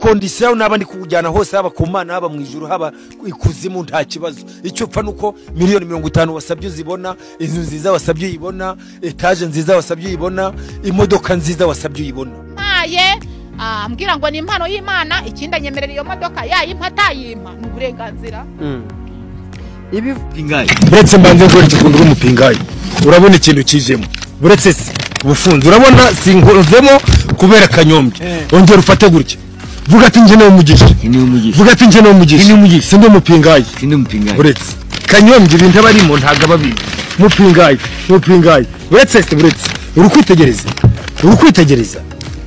kondisiyo yawe naba ndi kukujyana hose haba ku mana haba mu ijuru haba ikuzimu nta kibazo icyo upfa ni uko miliyoni mirongo itanu wasabye uzibona inzu nziza wasabye uyibona etaje nziza wasabye uyibona imodoka nziza wasabye uyibona mpaye ah, ambwira ngo ni impano y'imana ikindi anyemerera iyo modoka yayimpa atayimpa ni uburenganzira ibi ingayi uretse mbanze nkwereke ukuntu uri umupingayi urabona ikintu kijemo uretse se ubufunzi urabona sinkozemo kubera akanyombye ongera ufate gutya vuga ati njye niwe mugisha ni umugisha vuga ati njye niwe Ni niwe mugisha umugisha. si ndi umupingayi ni umupingayi uretse kanyombye ibintu aba arimo ntabwo aba abizi mupingayi mupingayi uretse se uretse uri kwitegereza uri kwitegereza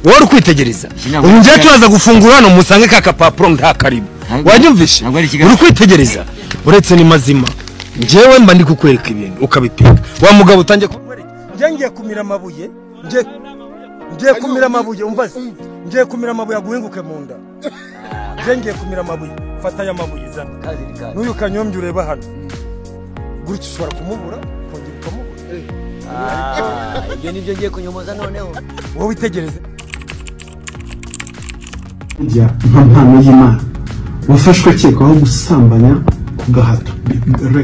wowe uri kwitegereza Ntabwo ubu njyewe ari tubaza gufungura hano musange ka kapapuro nta karibu Ntabwo- wanyumvishe ntabwo ari uri ikiganiro. kwitegereza uretse ni mazima njyewe mba ndi kukwereka ibintu ukabipinga wa mugabo utangiye kumwereka njye ngiye kumira amabuye ngiye ngiye kumira amabuye umva se ngiye kumira amabuye aguhinguke mu nda ngiye ngiye kumira amabuye fata aya mabuye zana n'uyu kanyombye ureba hano gutya ushobora kumubura ukongera ukamubura ibyo nibyo ngiye kunyomoza noneho wowe itegereze burya nka mpano y'imana wafashwe akekwaho gusambanya ku gahato re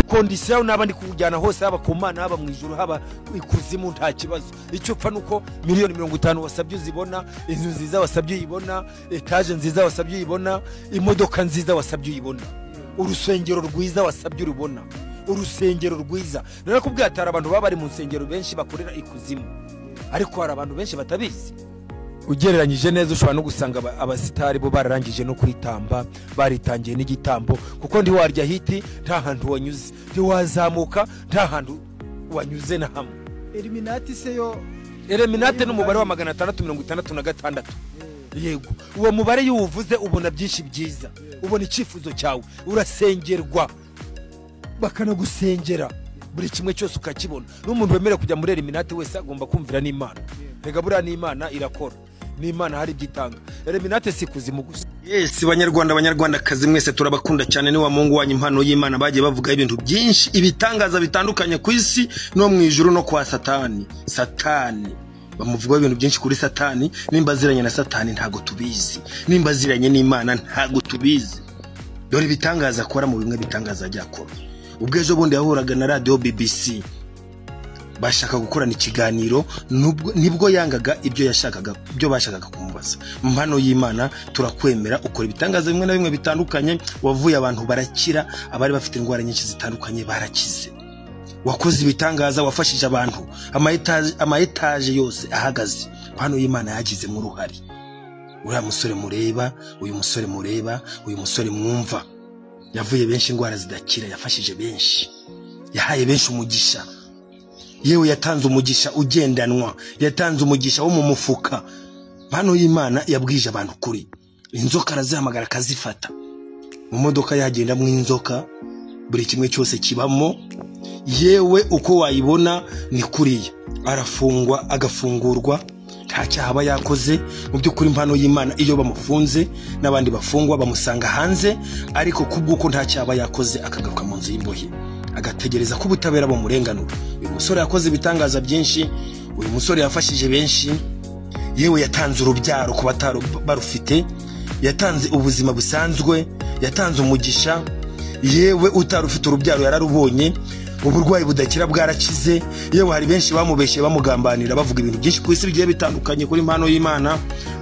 kondisiyo yawe naba ndi kukujyana hose haba ku mana haba mu ijuru haba ikuzimu nta kibazo icyo upfa ni uko miliyoni mirongo itanu wasabye uzibona inzu nziza wasabye uyibona etaje nziza wasabye uyibona imodoka nziza wasabye uyibona urusengero rwiza wasabye urubona urusengero rwiza narakubwiye hatari abantu baba bari mu nsengero benshi bakorera ikuzimu ariko hari abantu benshi batabizi ugereranyije neza ushobora no gusanga aba- abasitari bo bararangije no kwitamba baritangiye n'igitambo kuko ntiwarya hiti nta hantu wanyuze ntiwazamuka nta hantu wanyuze na hamwe eliminati se yo ereminate n'umubare wa magana atandatu mirongo itandatu na gatandatu yego uwo mubare iyo uwuvuze ubona byinshi byiza ubona icyifuzo cyawe urasengerwa bakanagusengera buri kimwe cyose ukakibona n'umuntu wemerewe kujya muri eliminate wese agomba kumvira n'imana rega buriya n'imana irakora n'imana hari ibyo itanga eliminate si kuzimu gusa Yes, banyarwanda banyarwandakazi mwese turabakunda cyane ni wa mungu wanyu impano y'imana bagiye bavuga ibintu byinshi ibitangaza bitandukanye ku isi no mu ijuru no kwa satani satani bamuvugaho ibintu byinshi kuri satani nimba aziranye na satani ntago tubizi nimba aziranye n'imana ntago tubizi dore ibitangaza akora mu bimwe bitangaza ajya akora ubwo ejo bundi yahuraga na radiyo bbc bashaka gukorana ikiganiro nubwo- nibwo yangaga ibyo yashakaga ibyo bashakaga kumubaza mpano y'imana turakwemera ukora ibitangaza bimwe na bimwe bitandukanye wavuye abantu barakira abari bafite indwara nyinshi zitandukanye barakize wakoze ibitangaza wafashije abantu amaetaje amaetaje yose ahagaze mpano y'imana yagizemo uruhare uriya musore mureba uyu musore mureba uyu musore mwumva yavuye benshi indwara zidakira yafashije benshi yahaye benshi umugisha yewe yatanze umugisha ugendanwa yatanze umugisha wo mu mufuka mpano y'imana yabwije abantu kuri inzoka arazihamagara akazifata mu modoka yagendamo inzoka buri kimwe cyose kibamo yewe uko wayibona ni kuriya arafungwa agafungurwa nta cyaha aba yakoze mu by'ukuri impano y'imana iyo bamufunze n'abandi bafungwa bamusanga hanze ariko kubw'uko nta cyaha aba yakoze akagaruka mu nzu y'imbohe agategereza ko ubutabera bumurenganura uyu musore yakoze ibitangaza byinshi uyu musore yafashije benshi yewe yatanze urubyaro ku batari barufite yatanze ubuzima busanzwe yatanze umugisha yewe utari ufite urubyaro yararubonye uburwayi budakira bwarakize yewe hari benshi bamubeshye bamugambanira bavuga ibintu byinshi ku isi bigiye bitandukanye kuri impano y'imana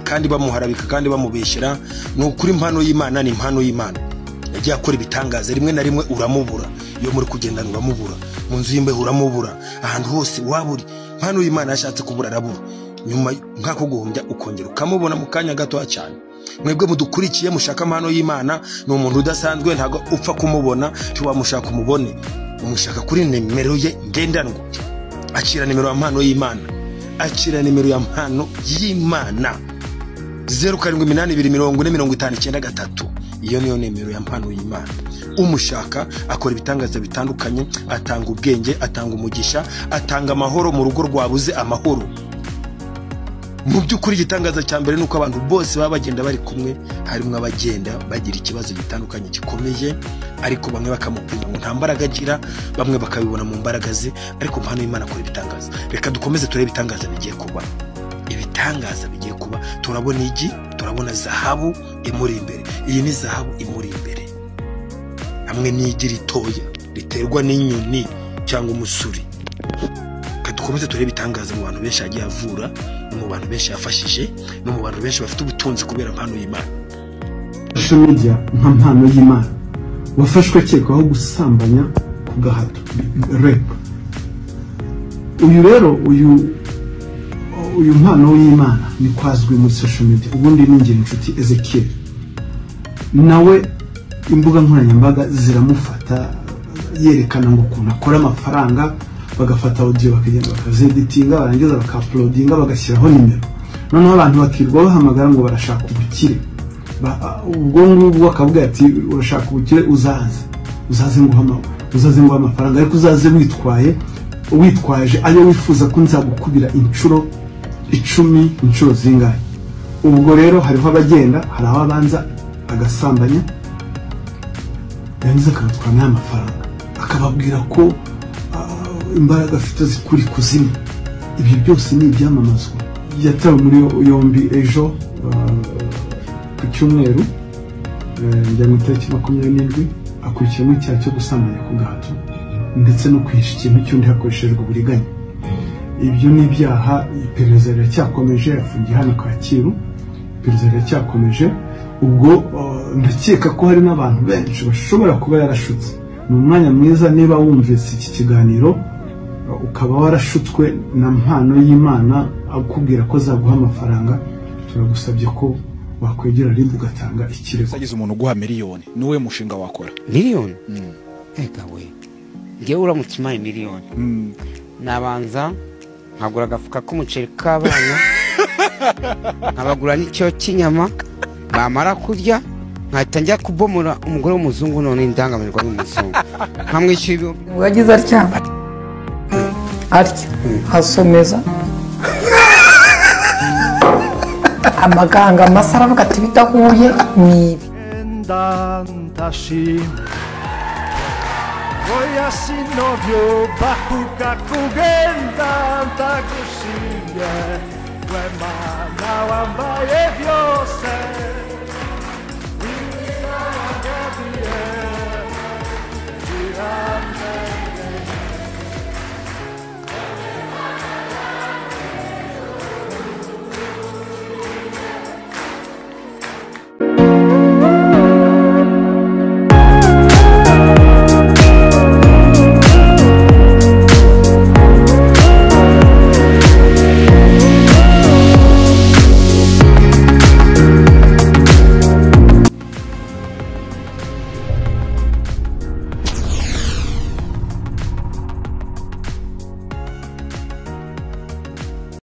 kandi bamuharabika kandi bamubeshyera ni ukuri impano y'imana ni impano y'imana yagiye akora ibitangaza rimwe na rimwe uramubura iyo muri kugendana uramubura mu nzu y'imbeho uramubura ahantu hose waba uri mpano y'imana yashatse kubura arabura nyuma nk'ako guhumbya ukongera ukamubona mu kanya gatoya cyane mwebwe mudukurikiye mushaka amahano y'imana ni umuntu udasanzwe ntabwo upfa kumubona ntiwamushaka umubone umushaka kuri nimero ye ngendanwa akira nimero ya mpano y'imana akira nimero ya mpano y'imana zeru karindwi iminani ibiri mirongo ine mirongo itanu icyenda gatatu iyo niyo nimero ya mpano y'imana umushaka akora ibitangaza bitandukanye atanga ubwenge atanga umugisha atanga amahoro mu rugo rwabuze amahoro mu by'ukuri igitangaza cya mbere ni uko abantu bose baba bagenda bari kumwe harimo abagenda bagira ikibazo gitandukanye gikomeye ariko bamwe bakamubwira ngo nta mbaraga agira bamwe bakabibona mu mbaraga ze ariko mpano y'imana akora ibitangaza reka dukomeze turebe ibitangaza bigiye kuba ibitangaza bigiye kuba turabona igi turabona zahabu imuri imbere iyi ni zahabu imuri imbere hamwe n'igi ritoya riterwa n'inyoni cyangwa umusuri Reka dukomeze turebe ibitangaza mu bantu benshi yagiye avura no mu bantu benshi yafashije no mu bantu benshi bafite ubutunzi kubera impano y'imana social media nka mpano y'imana wafashwe akekwaho gusambanya ku gahato rep uyu rero uyu uyu mpano y'imana ni kwazwi muri social media ubundi ni ngira inshuti ezekiel nawe imbuga nkoranyambaga ziramufata yerekana ngo ukuntu akora amafaranga bagafata audio bakagenda bakazedetinga barangiza bakaplodinga bagashyiraho nimero noneho abantu bakirwa bahamagara ngo barashaka ubukire Ba- ubwo ngubwo akavuga ati urashaka ubukire uzaze uzaze nguha ama- uzaze nguha amafaranga ariko uzaze witwaye witwaje ayo wifuza ko nzagukubira inshuro icumi inshuro zingahe ubwo rero hariho abagenda hari aho abanza agasambanya yarangiza akabatwara n'aya mafaranga akababwira ko ah, imbaraga afite zikuri kuzimu ibyo byose ni ibyamamazwa yatawe muri yombi ejo ah, ku cyumweru eh, njya mu itariki makumyabiri n'indwi akurikiramo icyaha cyo gusambanya ku gahato ndetse no kwihisha ikintu cy'undi hakoreshejwe uburiganya ibyo ni ibyaha iperereza riracyakomeje afungiye hano kacyiru iperereza riracyakomeje ubwo eh, ndakeka ko hari n'abantu benshi bashobora kuba yarashutse ni umwanya mwiza niba wumvise iki kiganiro eh, ukaba warashutswe na mpano y'imana akubwira ko zaguha amafaranga turagusabye ko wakwegera rimwe ugatanga ikirego agize umuntu uguha miliyoni niwe mushinga wakora miliyoni reka we ngewe uramutse umpaye miliyoni nabanza nkagura agafuka k'umuceri k'abana nkabagura n'icyo cy'inyama bamara kurya nkahita njya kubomora umugore w'umuzungu none ndangamirwa n'umuzungu nkamwishyura ibihumbi yagize atya atya asomeza amaganga masa aravuga ati bidahuye ni ibi Kugenda ntagushimye we mana wambaye byose